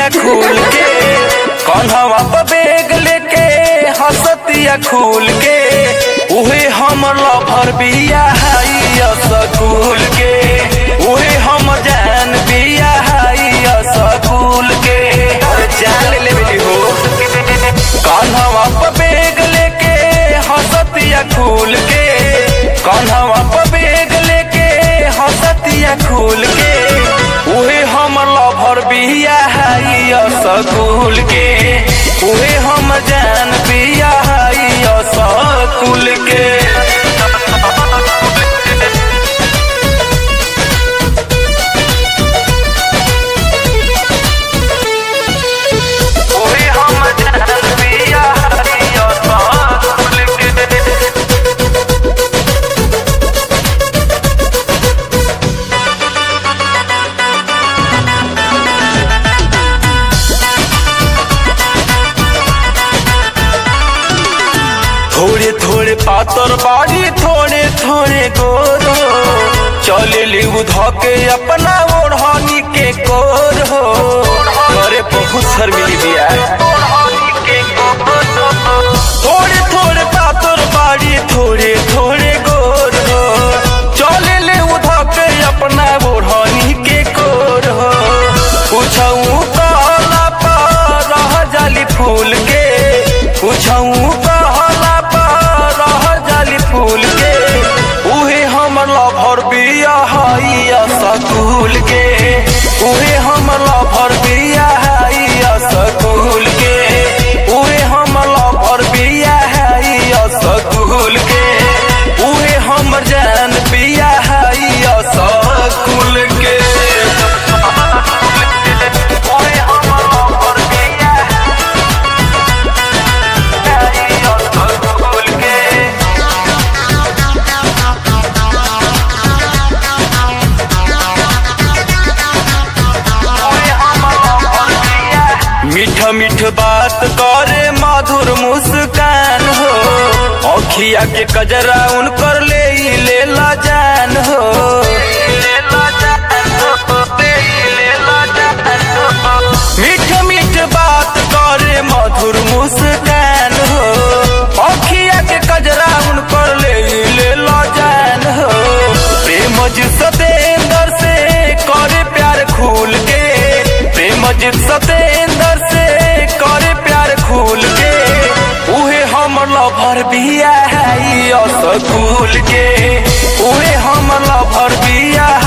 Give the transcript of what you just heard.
खुल के कन्हवा पर बेग लेके हंसतिया खुल के उहे हम लभर बिया हाई स्कूल के उहे हम जान बिया हाई स्कूल के अरे जान ले बेटी हो कन्हवा पर बेग लेके हंसतिया खुल के कन्हवा पर बेग लेके हंसतिया खुल के उहे हम लभर बिया हाई स्कूल के उहे हम जान बिया हाई स्कूल के उहे हम जान बिया हाई स्कूल के थोड़े थोड़े पातर बाड़ी थोड़े थोड़े गोरो चले लिउ धके अपना ओढ़नी के कोर हो अरे बहुत शर्मिली दिया थोड़े थोड़े पातर बाड़ी थोड़े थोड़े गोर हो चले लिउ धके अपना ओढ़नी के कोर हो पूछऊ कहला पर रह जाली फूल के पूछऊ कहला पर रह जाली फूल के उहे हम लभर बिया हाई स्कूल के उहे हम लभर बिया हाई स्कूल के उहे हम लभर बिया हाई स्कूल के उहे हम जान बिया हाई स्कूल के उहे हम लभर बिया हाई स्कूल के मीठ मीठ बात करे मधुर मुस्कान हो अखिया के कजरा उनकर ले ही ले ला जान हो मीठ मीठ बात करे मधुर मुस्कान हो अखिया के कजरा उनकर ले ही ले ला जान हो प्रेम जी सतेंद्र से करे प्यार खूल के प्रेम जी सतेंद्र से करे प्यार खूल के उहे हम लभर बिया हाई स्कूल के उहे हम लभर बिया